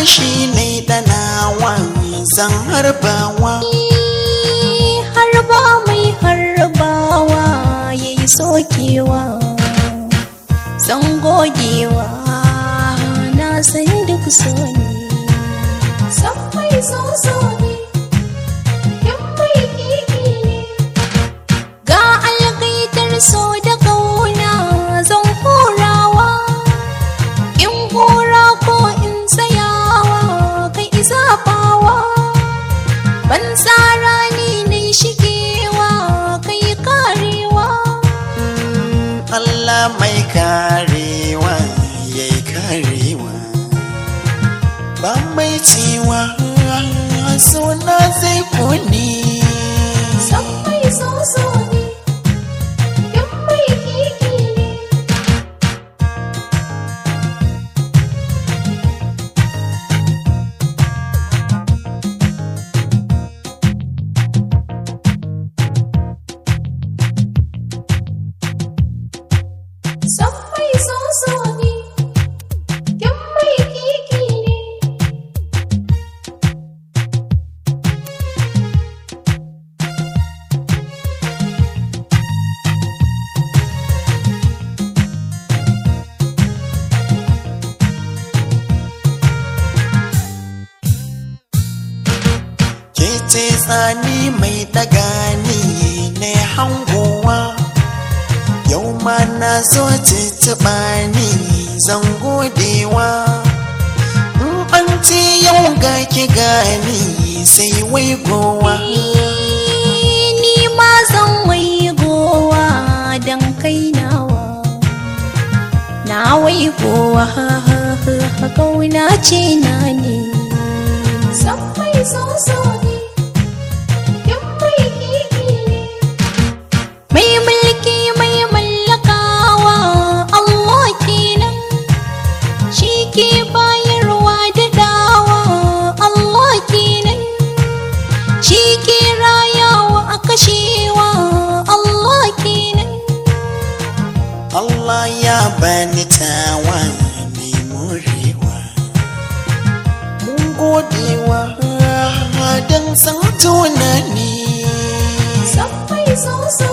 mashi ne danawa zan harbawa harba mai harbawa ya yi sokewa zan gogewa na san duk so ne san mai so so ne yan mai kiki ne ga algaitar so da kauna zan horawa in hora ko in tsayawa kai izafawa ban tsara ni ne shigewa kai karewa Allah mai karewa ya yi karewa ba mai cewa suna zai kone san mai so so ne yan mai kiki ne san mai so so ne yan mai kiki ne ke ce tsani mai daga ni ne hangowa yau ma na zo tuntuɓa ni zan godewa in an ce yau ga ki gani sai wai gowa ni ma zan wai gowa don kai nawa na wai gowa kauna ce na ne san mai so so ne yan mai kiki ne mai mulki mai mallakawa Allah kenan shi ke bayarwa da dawa Allah kenan shi ke rayawa a kashewa Allah kenan Allah ya bani tawa ne morewa mun godewa don san tunani san mai so so